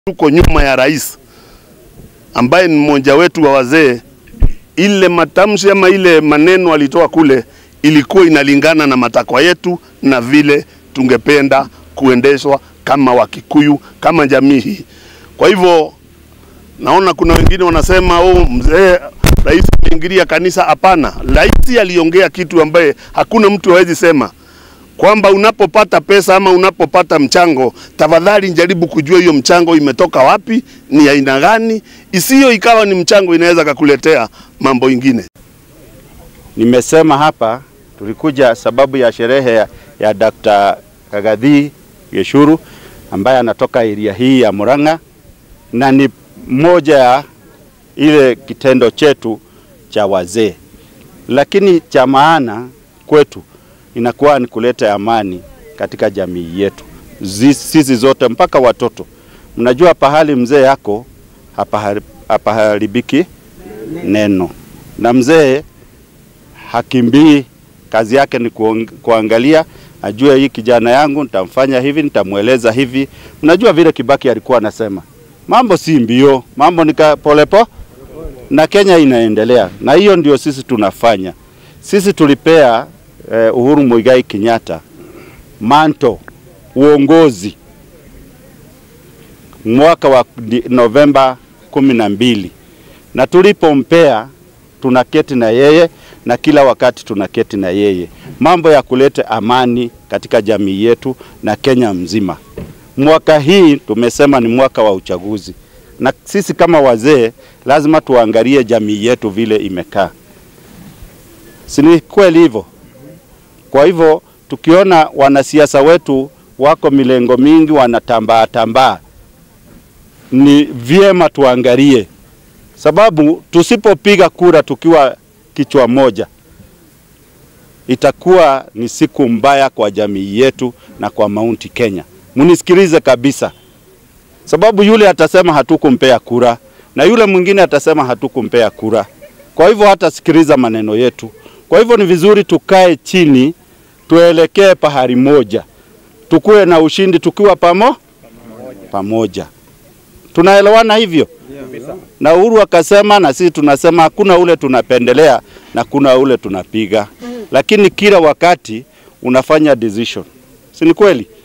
tuko nyuma ya rais ambaye ni mmoja wetu wa wazee. Ile matamshi ama ile maneno alitoa kule ilikuwa inalingana na matakwa yetu na vile tungependa kuendeshwa kama Wakikuyu, kama jamii hii. Kwa hivyo naona kuna wengine wanasema oh, mzee rais ameingilia kanisa. Hapana, rais aliongea kitu ambaye hakuna mtu hawezi sema kwamba unapopata pesa ama unapopata mchango, tafadhali jaribu kujua hiyo mchango imetoka wapi, ni aina gani, isiyo ikawa ni mchango inaweza kakuletea mambo ingine. Nimesema hapa tulikuja sababu ya sherehe ya, ya Dr. Kagathi Geshuru ambaye anatoka area hii ya Murang'a na ni moja ya ile kitendo chetu cha wazee, lakini cha maana kwetu inakuwa ni kuleta amani katika jamii yetu sisi zote mpaka watoto. Mnajua pahali mzee yako hapaharibiki neno, na mzee hakimbii, kazi yake ni kuangalia, ajue hii kijana yangu nitamfanya hivi, nitamweleza hivi. Mnajua vile Kibaki alikuwa anasema, mambo si mbio, mambo ni polepo, na Kenya inaendelea, na hiyo ndio sisi tunafanya. Sisi tulipea eh, Uhuru Muigai Kenyatta manto uongozi mwaka wa Novemba kumi na mbili, na tulipompea tunaketi na yeye na kila wakati tunaketi na yeye, mambo ya kuleta amani katika jamii yetu na Kenya mzima. Mwaka hii tumesema ni mwaka wa uchaguzi, na sisi kama wazee lazima tuangalie jamii yetu vile imekaa, si ni kweli hivyo? Kwa hivyo tukiona wanasiasa wetu wako milengo mingi wanatambaa tambaa, ni vyema tuangalie, sababu tusipopiga kura tukiwa kichwa moja, itakuwa ni siku mbaya kwa jamii yetu na kwa Mount Kenya. Munisikilize kabisa, sababu yule atasema hatukumpea kura na yule mwingine atasema hatukumpea kura, kwa hivyo hatasikiliza maneno yetu. Kwa hivyo ni vizuri tukae chini tuelekee pahali moja, tukuwe na ushindi tukiwa pamo pamoja. Tunaelewana hivyo? Yeah. Na Uhuru akasema na sisi tunasema hakuna ule tunapendelea na kuna ule tunapiga, lakini kila wakati unafanya decision, si ni kweli?